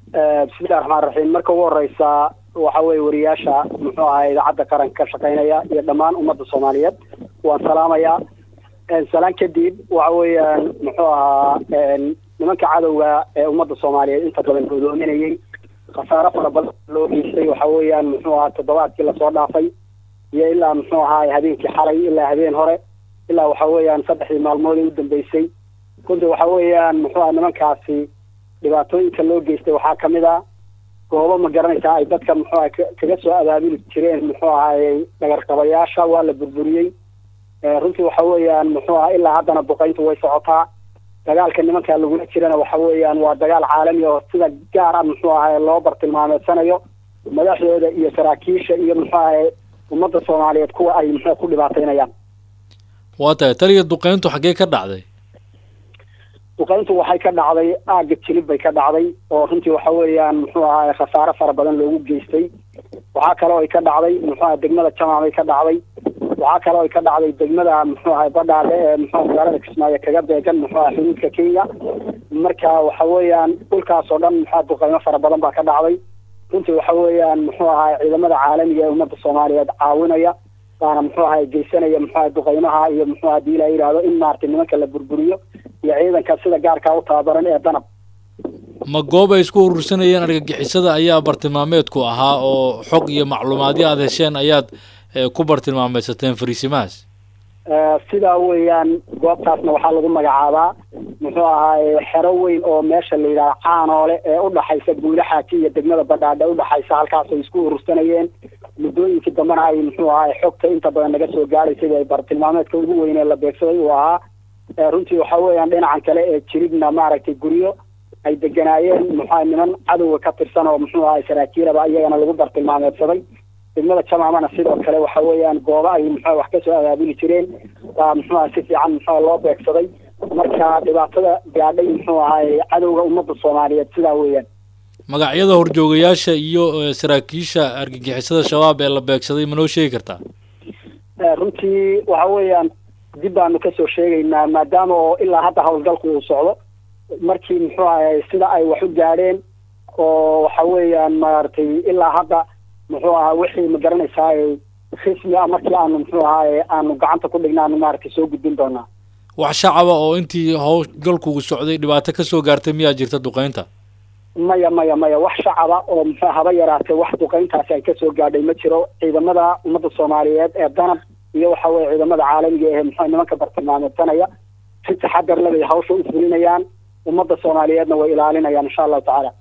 bismillahi raxmaan raxiim marka ugu horeysa waxa weye wariyaasha muxuu ahaa idaacadda qaranka ka shaqeynaya iyo dhammaan ummadda soomaaliyeed waan salaamayaa salaan kadib waxa weeyaan muxuu ahaa nimanka cadowga ee ummadda soomaaliyeed inta badan godoominayay khasaaro fara badan loo geystay waxa weeyaan muxuu ahaa toddobaadkii lasoo dhaafay iyo ilaa muxuu ahaa habeenkii xalay ilaa habeen hore ilaa waxa weeyaan saddexdii maalmood ee u dambeysay runtii waxa weeyaan muxuu aha nimankaasi dhibaatooyinka loo geystay waxaa kamid a goobo ma garanaysaa ay dadka muxuu aha kaga soo abaabuli jireen muxuu ahaayey dhagarqabayaasha waa la burburiyey runtii waxa weeyaan muxuu aha ilaa haddana duqayntu way socotaa dagaalka nimanka lagula jirana waxa weeyaan waa dagaal caalami oo sida gaar ah muxuu ahay loo bartilmaameedsanayo madaxdooda iyo saraakiisha iyo muxuu ahay ummadda soomaaliyeed kuwa ay muxuu ku dhibaataynayaan waa tahay taliya duqayntu xaggee ka dhacday duqayntu waxay ka dhacday aagga jilib bay ka dhacday oo runtii waxa weeyaan muxuu ahaay khasaare fara badan loogu geystay waxaa kaloo ay ka dhacday muxuu aha degmada jamaamay ka dhacday waxaa kaloo ay ka dhacday degmada muxuu ahay badhaadhe ee muxuu magaalada kismaayo kaga beegan muxuu aha xuduudka kenya marka waxa weeyaan dhulkaas oo dhan muxua duqaymo fara badan baa ka dhacday runtii waxa weeyaan muxuu ahay ciidamada caalamiga ee ummadda soomaaliyeed caawinaya baana muxuu ahay geysanaya muxuu ahay duqaymaha iyo muxuu hadii la yidhaahdo in maaragtay nimanka la burburiyo iyo ciidanka sida gaarkaa u tababaran ee danab ma goob ay isku urursanayeen argagixisada ayaa bartilmaameedku ahaa oo xog iyo macluumaadyo aada hesheen ayaad ku bartilmaameysateen fariisimahaas sidaa weeyaan goobtaasna waxaa lagu magacaabaa muxuu ahaay xero weyn oo meesha la yidhaha caanoole ee udhaxaysa guula xaaji iyo degmada badhaadhe udhaxaysa halkaas ay isku urursanayeen muddooyinkii dambena ay muxuu ahaay xogta inta badan naga soo gaadhaysay ay bartilmaameedka ugu weynee la beegsaday uu ahaa runtii waxa weeyaan dhinacan kale ee jiribna maaragtay guryo ay deganaayeen muxua niman cadowga ka tirsan oo muxuu ahay saraakiilaba iyagana lagu bartilmaameedsaday degmada jamaamana sidoo kale waxa weeyaan gooba ay muxua wax kasoo abaabuli jireen baa muxuuaha si fiican muxua loo beegsaday marka dhibaatada gaadhay muxuu ahay cadowga ummadda soomaaliyeed sidaa weeyaan magacyada horjoogayaasha iyo saraakiisha argagixisada shabaab ee la beegsaday ma noo sheegi kartaa runtii waxa weeyaan dib baanu kasoo sheegaynaa maadaama oo ilaa hadda howlgalku uu socdo markii muxuu ahay sida ay wax u gaadheen oo waxa weeyaan maaragtay ilaa hadda muxuu ahaa wixii ma garanaysaa rismi ah markii aanu muxuu ahaay aanu gacanta ku dhigna aanu maaragtay soo gudbin doonaa wax shacaba oo intii howlgalkugu socday dhibaato kasoo gaartay miyaa jirta duqeynta maya maya maya wax shacaba oo muxuu haba yaraatee wax duqeyntaasi ay kasoo gaadhay ma jiro ciidamada ummadda soomaaliyeed ee danab iyo waxa weye ciidamada caalamiga ee muxuu nimanka bartilmaameedsanaya si taxadar lebay hawsha u fulinayaan ummadda soomaaliyeedna way ilaalinayaan insha allahu tacaala